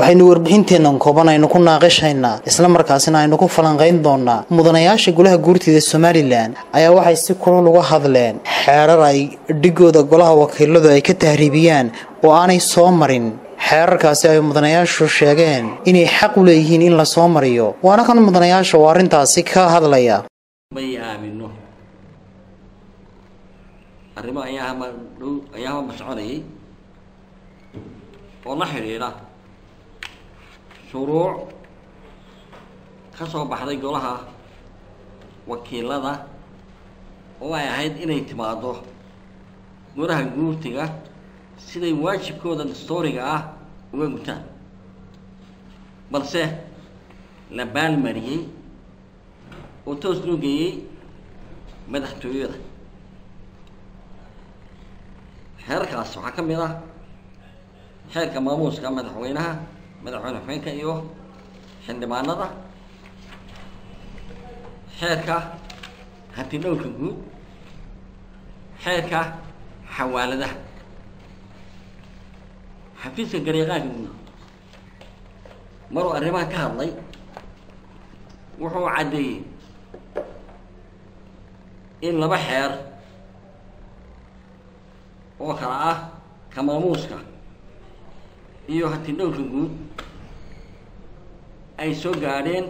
waxaynu warbixinteennan kooban aynu ku naaqishaynaa islamarkaasina aynu ku falanqayn doonaa mudanayaasha golaha guurtida somalilan ayaa waxay si kulal uga hadleen xeerar ay dhigooda golaha wakiiladu ay ka tahriibiyaan oo aanay soo marin xeerarkaasi ay mudanayaashu sheegeen inay xaq u leeyihiin in la soo mariyo waana kan mudanayaasha oo arrintaasi ka hadlaya may aamino arrimo ayaahama dhow ayaahama soconayay oo la xidhiidha shuruuc ka soo baxday golaha wakiilada oo ay ahayd inay timaado golaha guurtiga siday waajibkooda dastooriga ah uga gutaan balse la baalmariyey oo toos loo geeyey madaxtooyada xeerarkaas waxaa ka mid ah xeerka maamuuska madaxweynaha madaxweyne xubeenka iyo xildhibaanada xeerka hanti dhowrka guud xeerka xawaaladaha xafiiska gareeqaanka guud maruu arrimaha ka hadlay wuxuu caddeeyey in laba xeer oo kala ah ka maamuuska iyo hanti dhowrka guud ay soo gaadheen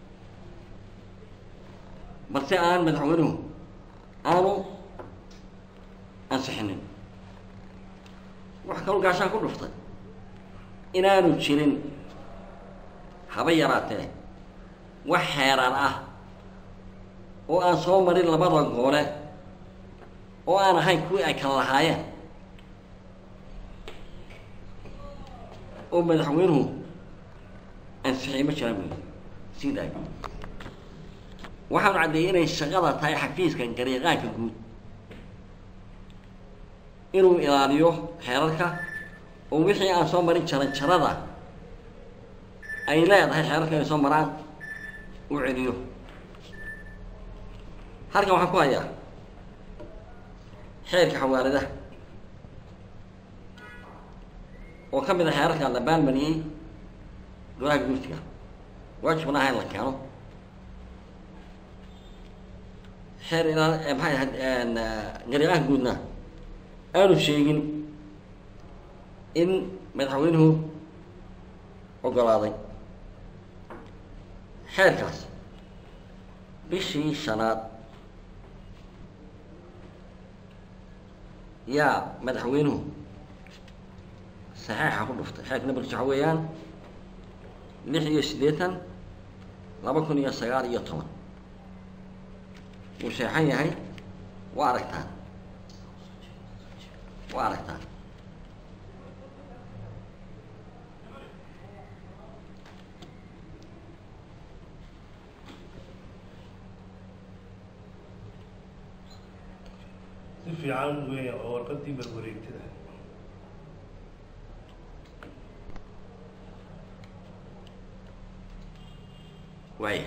balse aan madaxweynuhu aanu ansixinin waxa kaloo gaashaan ku dhuftay inaanu jirin haba yaraatee wax xeeraan ah oo aan soo marin labada goole oo aan ahayn kuwii ay kala lahaayeen oo madaxweynuhu ansixiyey ma jiraan buyi sii daay waxaanu caddeeyey inay shaqada tahay xafiiska gareeqaanka guud inuu ilaaliyo xeerarka oo wixii aan soo marin jaran jarada ay leedahay xeerarka inay soo maraan uu celiyo halkan waxaan ku hayaa xeerka xawaaladaha oo ka mid a xeerarka la baalmariyey golaha guurtiga waajibna aha in la keeno xeer ilaa maxay ahayd gareeqaanka guudna aanu sheegin in madaxweynuhu ogolaaday xeerkaas bishii shanaad yaa madaxweynuhu saxeixa ku dhuftay xeerka nambarkiisa waxa weeyaan lix iyo siddeetan laba kun iyo sagaal iyo toban wuu seexan yahay waa aragtaan waa aragtaan si fiican weya oo warqadii barwareegtada waaya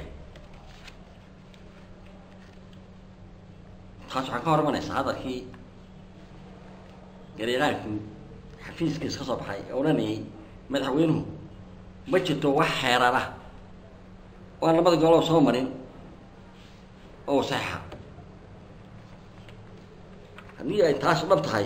taas waxaa ka hor imanaysaa hadalkii gareeqaanku xafiiskiis ka soo baxay ee odhanayay madaxweynuhu ma jirto wax xeerar ah oo aan labada golob soo marin oo saxiixa haddii ay taas dhab tahay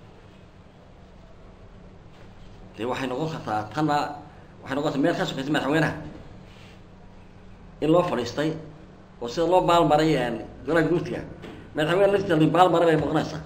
dee waxay noqon kartaa tanna waxay noqon kartaa meel ka sokaysa madaxweynaha in loo fadhiistay oo sida loo baalmaray golaha guurtiga madaxweyne laftiisa li baalmaray bay noqonaysaa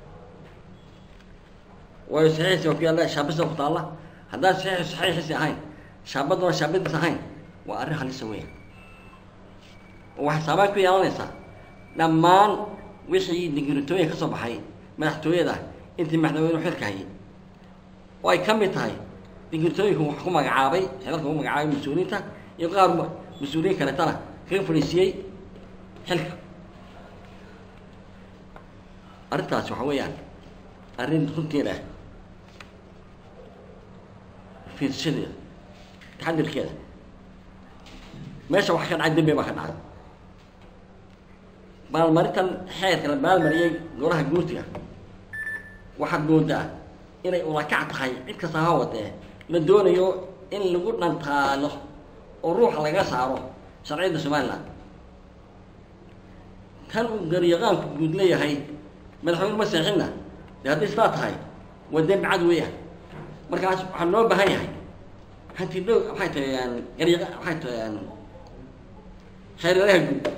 waayo saxiixiisi waa ku yaalla shaabista ku taalla haddaan saxiixi saxiixiisi ahayn shaabaduna shaabadiis ahayn waa arrin halisa weya oo waxay saabaan ku yeelanaysaa dhammaan wixii digritooyin ka soo baxay madaxtooyada intii madaxweynuhu xilka hayay oo ay ka mid tahay digritooyinku wax ku magacaabay xilalka ku magacaabay mas-uuliyiinta iyo qaar mas-uuliyiin kaleetana kaga fadhiisiyey xilka arrintaasi waxa weeyaan arrin runteeda fiirshadeeda taxadirkeeda meesha wax ka dhacay dembi baa ka dhacay baalmarintan xeerka la baalmariyey golaha guurtiga waxaad moodaa inay ulakac tahay cid kasta ha wadee la doonayo in lagu dhantaalo oo ruuxa laga saaro sharciyadda somalilan tan uu garyaqaanku guud leeyahay madaxweyne ma seexinna dee hadday sidaa tahay waa dembi cad weeyaan markaas waxaa loo baahan yahay hanti dhow waxay tahay garyaqa waxay tahay xeeraraha guud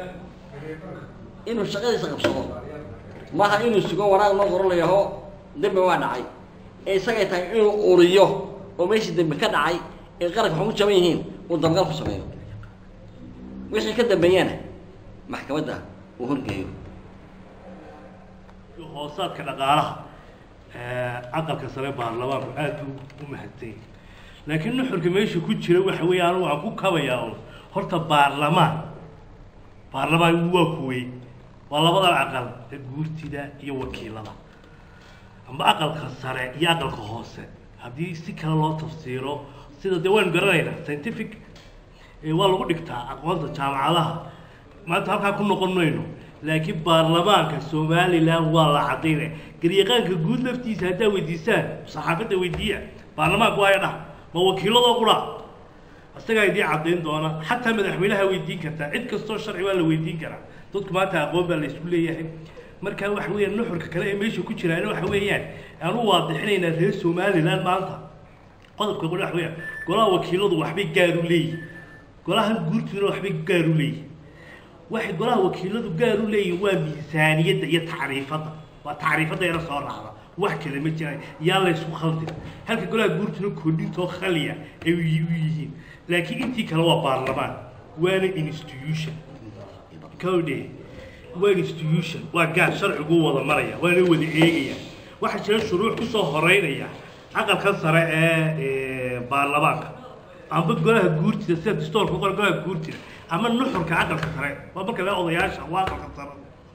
inuu shaqadiisa qabsado maaha inuu sugo wanaag loo qoro layaho dembi waa dhacay ee isagay tahay inuu uriyo oo meeshii dembi ka dhacay ee qaranka waxu ku jaban yihiin uu dabgal ku sameeyo wixii ka dambeeyana maxkamadda uu horgeeyo hoosaadka dhaqaalaha aqalka sare baarlamaanku aada u u mahadsan yahay laakiin nuxurka meesha ku jira waxa weeye anigu waan ku kabayaa un horta baarlamaan baarlamaan waa kuwey waa labadan aqal ee guurtida iyo wakiilada amba aqalka sare iyo aqalka hoose haddii si kale loo tafsiiro sida dee waynu garanaynaa scientific ee waa lagu dhigtaa aqoonta jaamacadaha maanta halkaa ku noqon mayno laakiin baarlamaanka somalilan waa la cadaynaya garyaqaanka guud laftiisa haddaa weydiisaan saxaafadda weydiiya baarlamaanku waaya dhah ma wakiiladoo qura isagaa idiin cadayn doona xataa madaxweynaha weydiin kartaa cid kastoo sharci waa la weydiin karaa dadku maanta aqoon baa la isku leeyahay marka waxa weeyaan nuxurka kale ee meesha ku jiraana waxa weeyaan aanu waadixinaynaa reer somalilan maanta qodobka qole waxa weeyaan golaha wakiiladu waxbay gaar u leeyihin golahan guurtuna waxbay gaar u leeyihin waxay golaha wakiiladu gaar u leeyihin waa miisaaniyadda iyo tacriifadda waa tacriifadda yara soo raacda wax kale ma jiraan yaa la ysku khaldin halka golaha guurtuna kordhintoo khaliya ay u yihiin laakiin intii kale waa baarlamaan waana institution kawdhe waa institution waa gaar sharcigu wada maraya waana wada eegaya waxaa jira shuruuc kusoo horeynaya aqalkan sare ee baarlamaanka amba golaha guurtida sida distoorka qora golaha guurtida ama nuxurka aqalka sare waa marka la odayaasha waa aqalka sare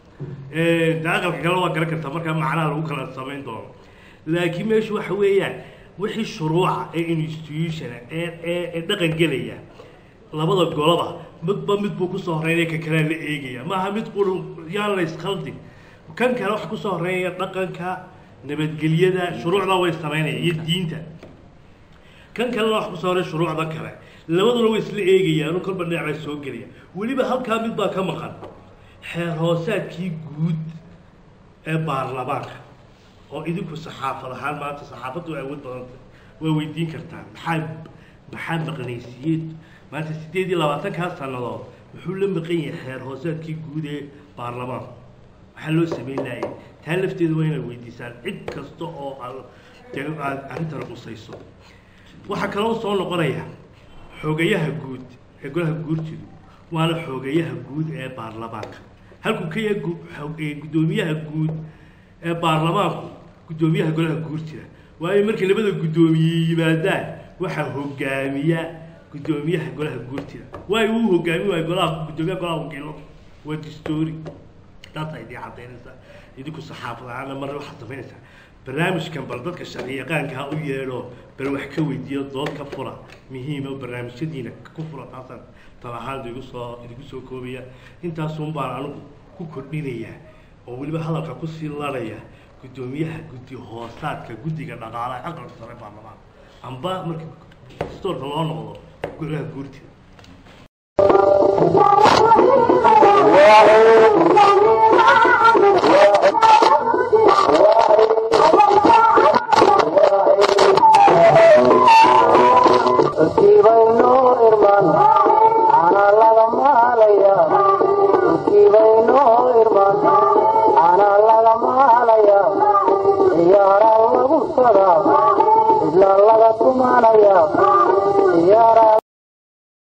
de aqalka kale waa garan kartaa markaa macnaha lagu kala samayn doono laakiin meeshu waxa weeyaan wixii shuruuca ee institutiona ee ee ee dhaqan gelaya labada goloba midba mid buu kusoo horeynaya ka kalea la eegaya maaha mid quru yaan la iskhaldin kan kale waxa kusoo horeynaya dhaqanka nabadgelyada shuruucda way samaynaya iyo diinta kan kalena wax kusoo horeya shuruucda kale labaduna way isla eegayaan oo kolba dhinacbaa soo gelaya weliba halkaa mid baa ka maqan xeer hoosaadkii guud ee baarlamaanka oo idinku saxaafad ahaan maanta saxaafaddu way awood badanta way weydiin kartaan maxaa maxaa maqnaysiiyey maanta siddeed iyo labaatankaa sannadood muxuu la maqan yahay xeer hoosaadkii guud ee baarlamaanka maxaa loo samayn laayay taa lafteeda waa inaad weydiisaan cid kasta oo aad dee aad arrintan qusayso waxaa kaloo soo noqonaya xoogayaha guud ee golaha guurtidu waana xoogayaha guud ee baarlamaanka halkuu ka yahay gu- xo- ee guddoomiyaha guud ee baarlamaanku guddoomiyaha golaha guurtida waayo markay labada guddoomiye yimaadaan waxaa hogaamiya guddoomiyaha golaha guurtida waayo uu hogaami waayo golaha guddoomiyaha golaha wakiilo waa distoori taasa idin cadaynaysaa idinku saxaafad ahaana marna waxaad samaynaysaa barnaamijkan bal dadka sharci yaqaanka ha u yeedho bal wax ka weydiiyo dood ka fura muhiima barnaamijyadiina ku fura taasaan tan ahaan idigu soo idigu soo koobaya intaasun baan anigu ku kordhinayaa oo weliba hadalka kusii laraya guddoomiyaha guddi hoosaadka guddiga dhaqaalaha aqalka sare baarlamaan amba marka stoorka loo noqdo golaha guurtida kibayno irman ana laga maalaya kibayno irman ana laga maalaya ciyaara lagu sada isla laga tumanaya ciyaara